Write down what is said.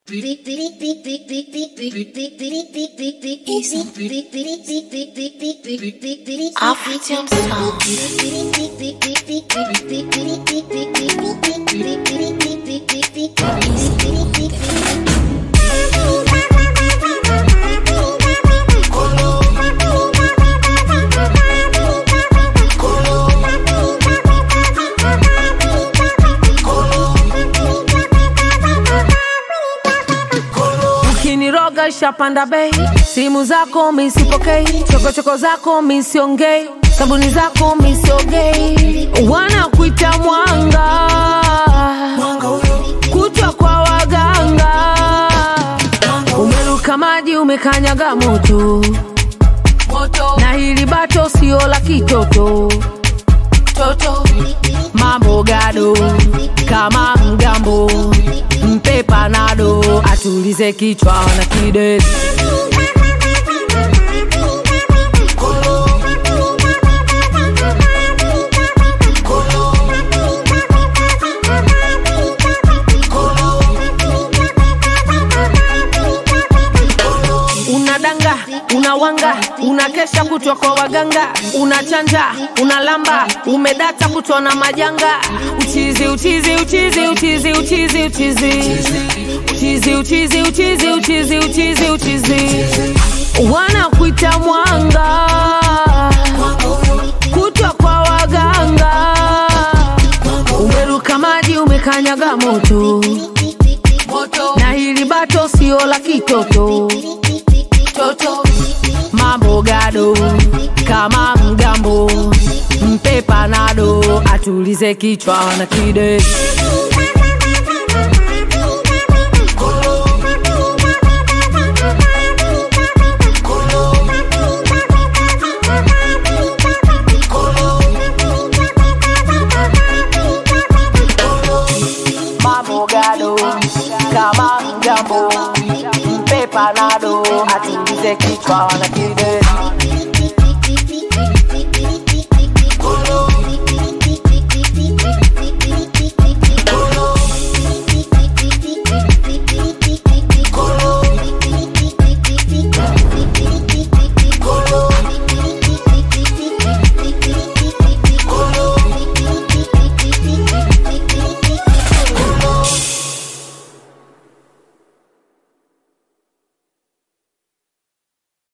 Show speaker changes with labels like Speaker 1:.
Speaker 1: African sound.
Speaker 2: ukiniroga shapanda bei simu zako misipokei chokochoko zako misiongei sabuni zako misiogei wanakuita mwanga kutwa kwa waganga umeruka maji umekanyaga moto na hili bato sio la kitoto mambo gado kama mgambo mpe panado atulize kichwa na kidesi unadanga unawanga unakesha kutwa kwa waganga unachanja unalamba umedata kutwa na majanga uchizi uchizi uchizi uchizi uchizi uchizi uchizi uchizi uchizi uchizi uchizi uchizi wanakuita mwanga kutwa kwa waganga umeruka maji umekanyaga moto na hili bato sio la kitoto mambo gado kama mgambo mpe panado atulize kichwa na kidesi mambo gado kama mgambo mpe panado atulize kichwa na kidesi